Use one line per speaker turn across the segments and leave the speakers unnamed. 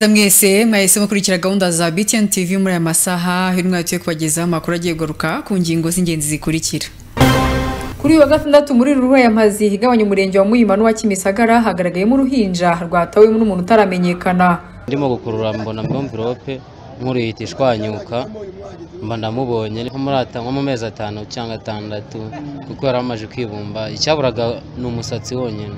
mwese mwahise mukurikira gahunda za BTN TV muri aya masaha hirya tuye kubagezaho amakuru agiye kugaruka ku ngingo z'ingenzi zikurikira
kuri uyu wa gatandatu muri rurayamazi igabanya umurenge wa muyima n'uwa kimisagara hagaragayemo uruhinja rwatawemo n'umuntu utaramenyekana
ndimo gukurura mbona mvirope nkuru yihita ishwanyuka mba ndamubonye nko mu mezi atanu cyangwa atandatu kuko yari amaze kwibumba icyaburaga ni umusatsi wonyine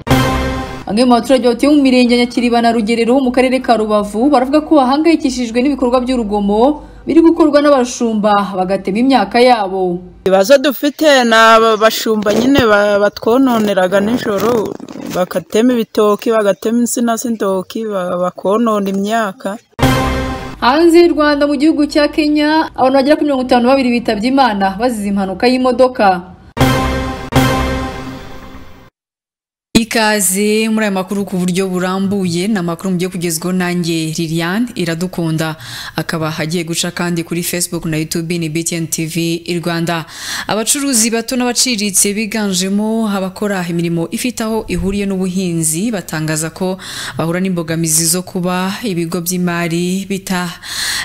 bamwe mu baturage batuye mu mirenge ya nyakiriba na rugerero ho mu karere ka rubavu baravuga ko bahangayikishijwe n'ibikorwa by'urugomo biri gukorwa n'abashumba bagatema imyaka yabo
ibibazo dufite ni abashumba nyine batwononeraga nijoro bagatema ibitoki bagatema insina z'indoki bakonona imyaka
hanze y'u rwanda mu gihugu cya kenya abantu bagera kuri mirongo itanu na babiri bitabye imana bazize impanuka y'imodoka
ikaze muri aya makuru ku buryo burambuye ni amakuru mugiye kugezwaho nanjye liliane iradukunda akaba agiye guca kandi kuri facebook na youtube ni btn tv rwanda abacuruzi bato n'abaciriritse biganjemo abakora imirimo ifite aho ihuriye n'ubuhinzi batangaza ko bahura n'imbogamizi zo kuba ibigo by'imari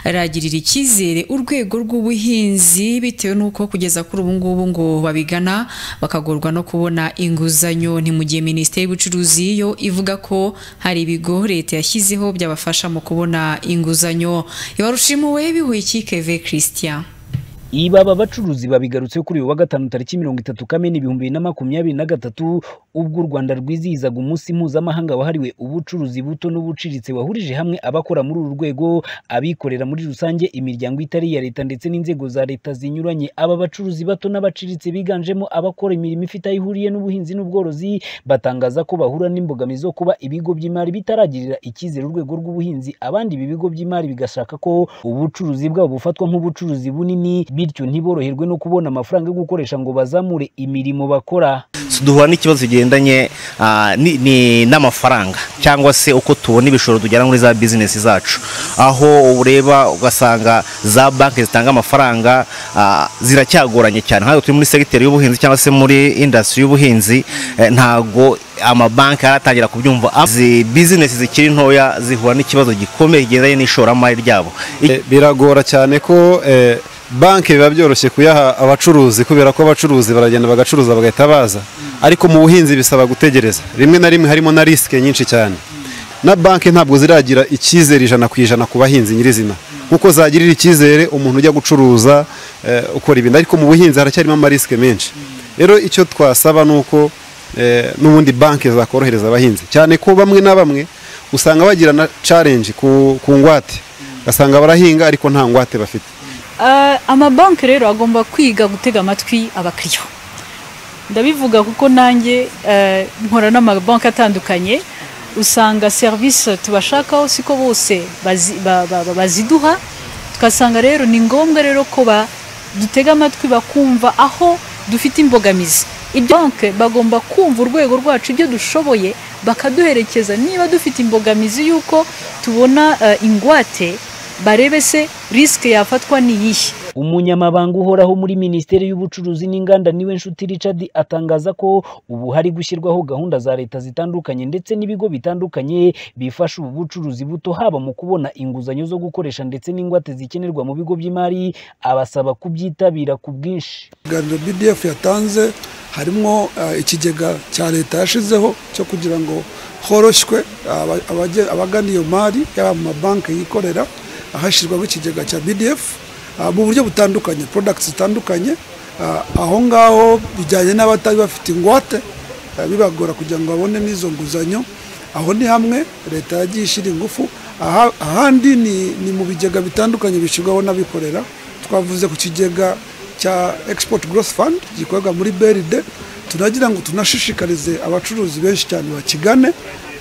bitaragirira icyizere urwego rw'ubuhinzi bitewe n'uko kugeza kuri ubu ngubu ngo babigana bakagorwa no kubona inguzanyo ntimugiye minisitiri minisiteri y'ubucuruzi yo ivuga ko hari ibigo leta yashyizeho byabafasha mu kubona inguzanyo iwarushimuwe bihuye christian
ibi aba bacuruzi babigarutse kuri uyu wa gatanu tariki mirongo itatu kamena ibihumbi bibiri na makumyabiri na gatatu ubwo u rwanda rwizihizaga umunsi mpuzamahanga wahariwe ubucuruzi buto n'ubuciriritse wahurije hamwe abakora muri uru rwego abikorera muri rusange imiryango itari iya leta ndetse n'inzego za leta zinyuranye aba bacuruzi bato n'abaciriritse biganjemo abakora imirimo ifite aho ihuriye n'ubuhinzi n'ubworozi batangaza ko bahura n'imbogamizi zo kuba ibigo by'imari bitaragirira icyizere urwego rw'ubuhinzi abandi ibi bigo by'imari bigashaka ko ubucuruzi bwabo bufatwa nk'ubucuruzi bunini bityo ntiboroherwe no kubona amafaranga yo gukoresha ngo bazamure imirimo bakora
duhura n'ikibazo kigendanye n'amafaranga cyangwa se uko tubona ibishoro tujyana muri za bizinesi zacu aho ureba ugasanga za banki zitanga amafaranga ziracyagoranye cyane nk'aho turi muri segiteri y'ubuhinzi cyangwa se muri indasitiri y'ubuhinzi ntago amabanki aratangira kubyumva izi bizinesi zikiri ntoya zihura n'ikibazo gikomeye kigendanye n'ishoramari ryabo
biragora cyane ko banki biba byoroshye kuyaha abacuruzi kubera ko abacuruzi baragenda bagacuruza bagahita baza ariko mu buhinzi bisaba gutegereza rimwe na rimwe harimo na risike nyinshi cyane na banki ntabwo ziragira icyizere ijana ku ijana ku bahinzi nyirizina kuko zagirira icyizere umuntu ujya gucuruza ukora ibintu ariko mu buhinzi haracyarimo amarisike menshi rero icyo twasaba ni uko n'ubundi banki zakorohereza abahinzi cyane ko bamwe na bamwe usanga bagira na challenge ku ngwate ugasanga barahinga ariko nta ngwate bafite
amabanki rero agomba kwiga gutega amatwi abakiriya ndabivuga kuko nanjye nkora n'amabanki atandukanye usanga serivisi tubashakaho siko bose baziduha tugasanga rero ni ngombwa rero ko dutega amatwi bakumva aho dufite imbogamizi ibyo banki bagomba kumva urwego rwacu ibyo dushoboye bakaduherekeza niba dufite imbogamizi y'uko tubona ingwate barebe se risike yafatwa ni iyihe
umunyamabanga uhoraho muri minisiteri y'ubucuruzi n'inganda niwe nshuti Richard atangaza ko ubu hari gushyirwaho gahunda za leta zitandukanye ndetse n'ibigo bitandukanye bifasha ubu bucuruzi buto haba mu kubona inguzanyo zo gukoresha ndetse n'ingwate zikenerwa mu bigo by'imari abasaba kubyitabira ku bwinshi
ibiganiro BDF yatanze harimo ikigega cya leta yashizeho cyo kugira ngo horoshywe abagana iyo mari yaba mu mabanki yikorera ahashyirwaho ikigega cya BDF mu buryo butandukanye porodagiti zitandukanye Ah, aho ngaho bijyanye n'abatari bafite ingwate ah, bibagora kugira ngo babone n'izo nguzanyo aho ni hamwe leta yagiye ishyira ingufu Aha- ahandi ni ni mu bigega bitandukanye bishyirwaho n'abikorera twavuze ku kigega cya export growth fund gikorwa muri beride turagira ngo tunashishikarize abacuruzi benshi cyane bakigane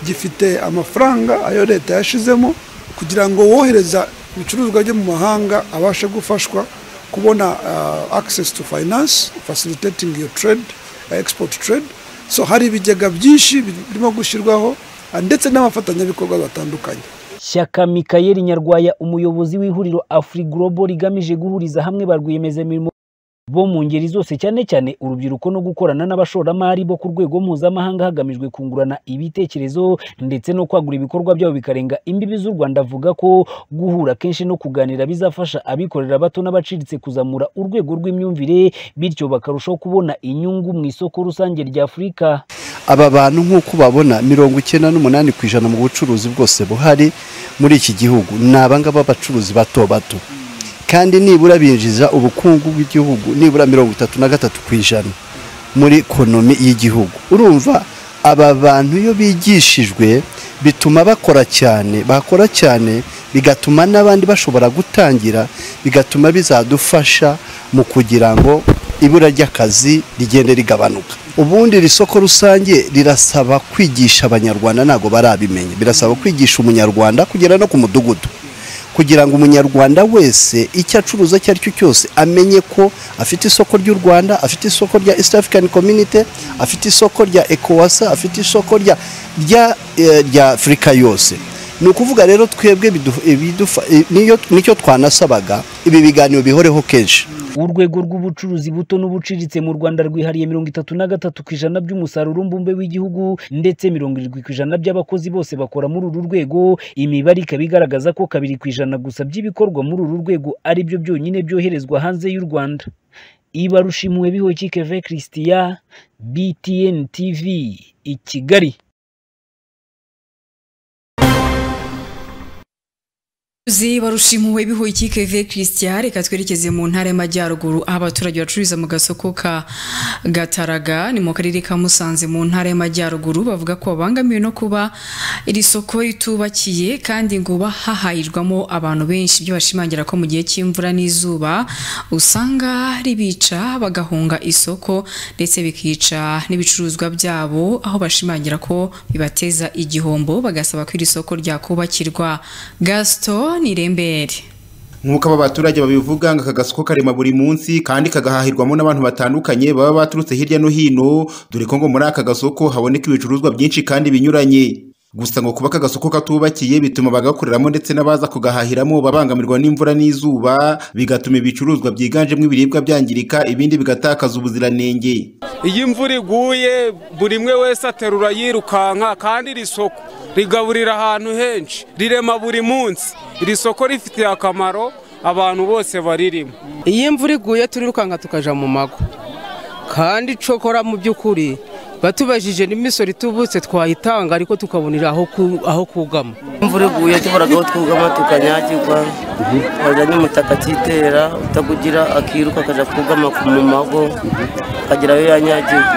gifite amafaranga ayo leta yashizemo kugira ngo wohereza ibicuruzwa bye mu mahanga abashe gufashwa kubona ah, access to finance facilitating your trade ah, export trade so hari ibigega byinshi birimo gushyirwaho ah, ndetse n'abafatanyabikorwa batandukanye
Shyaka Mikayeli Nyarwaya umuyobozi w'ihuriro Afri Global rigamije guhuriza hamwe ba rwiyemezamirimo bo mu ngeri zose cyane cyane urubyiruko no gukorana n'abashoramari bo ku rwego mpuzamahanga hagamijwe kungurana ibitekerezo ndetse no kwagura ibikorwa byabo bikarenga imbibi z'u Rwanda avuga ko guhura kenshi no kuganira bizafasha abikorera bato n'abaciriritse kuzamura urwego rw'imyumvire bityo bakarushaho kubona inyungu mu isoko rusange rya Afurika
aba bantu nk'uko babona mirongo icyenda n'umunani ku ijana mu bucuruzi bwose buhari muri iki gihugu ni abangaba b'abacuruzi bato bato kandi nibura binjiza ubukungu bw'igihugu nibura mirongo itatu na gatatu ku ijana muri ekonomi y'igihugu urumva aba bantu iyo bigishijwe bituma bakora cyane bakora cyane bigatuma n'abandi bashobora gutangira bigatuma bizadufasha mu kugira ngo ibura ry'akazi rigende rigabanuka ubundi iri soko rusange rirasaba kwigisha abanyarwanda ntabwo barabimenya birasaba kwigisha umunyarwanda kugera no ku mudugudu kugira ngo umunyarwanda wese icyo acuruza icyo ari cyo cyose amenye ko afite isoko ry'u rwanda afite isoko rya east african community afite isoko rya ecowasa afite isoko rya rya eh, rya afurika yose ni ukuvuga rero twebwe bidu- ibidufa- eh, niyo- nicyo twanasabaga ibi biganiro bihoreho kenshi
urwego rw'ubucuruzi buto n'ubuciriritse mu rwanda rwihariye mirongo itatu na gatatu ku ijana by'umusaruro mbumbe w'igihugu ndetse mirongo irindwi ku ijana by'abakozi bose bakora muri uru rwego imibare ikaba igaragaza ko kabiri ku ijana gusa by'ibikorwa muri uru rwego ari byo byonyine byoherezwa hanze y'u rwanda ibarushimuwe bihoki keve christiya btn tv i kigali
Abacuruzi barushimuwe bihuye keve Christian reka twerekeze mu ntara y'amajyaruguru aho abaturage bacururiza mu gasoko ka Gataraga ni mu karere ka Musanze mu ntara y'amajyaruguru bavuga ko babangamiwe no kuba iri soko ritubakiye kandi ngo hahahirwamo abantu benshi ibyo bashimangira ko mu gihe cy'imvura n'izuba usanga ribica bagahunga isoko ndetse bikica n'ibicuruzwa byabo aho bashimangira ko bibateza igihombo bagasaba ko iri soko ryakubakirwa Gaston Nirembere
nk'uko aba baturage babivuga ngo aka gasoko karema buri munsi kandi kagahahirwamo n'abantu batandukanye baba baturutse hirya no hino dore ko ngo muri aka gasoko haboneka ibicuruzwa byinshi kandi binyuranye gusa ngo kuba aka gasoko katubakiye bituma bagakoreramo ndetse n'abaza kugahahiramo babangamirwa n'imvura n'izuba bigatuma ibicuruzwa byiganjemo ibiribwa byangirika ibindi bigatakaza ubuziranenge
iyo imvura iguye buri umwe wese aterura yirukanka kandi iri soko rigaburira ahantu henshi rirema buri munsi iri soko rifitiye akamaro abantu bose baririmo
iyo imvura iguye turirukanka tukaja mu mago kandi cokora mu by'ukuri batubajije n'imisoro itubutse twayitanga ariko tukabonera aho ku- aho kugama
imvura iguye tuburagaho twugama tukanyagirwa haza n'umutaka atitera utakugira akiruka akajya kugama ku- mu mago akagera aho yanyagirwa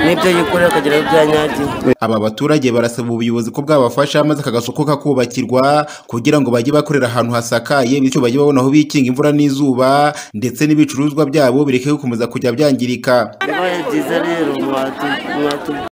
n'ibyo yikorera akagera aho byanyagiwe
aba baturage barasaba ubuyobozi ko bwabafasha maze aka gasoko kakubakirwa kugira ngo bajye bakorera ahantu hasakaye bityo bajye babona aho bikinga imvura n'izuba ndetse n'ibicuruzwa byabo bireke gukomeza kujya byangirika
yabaye byiza rero mwatu- mwatu-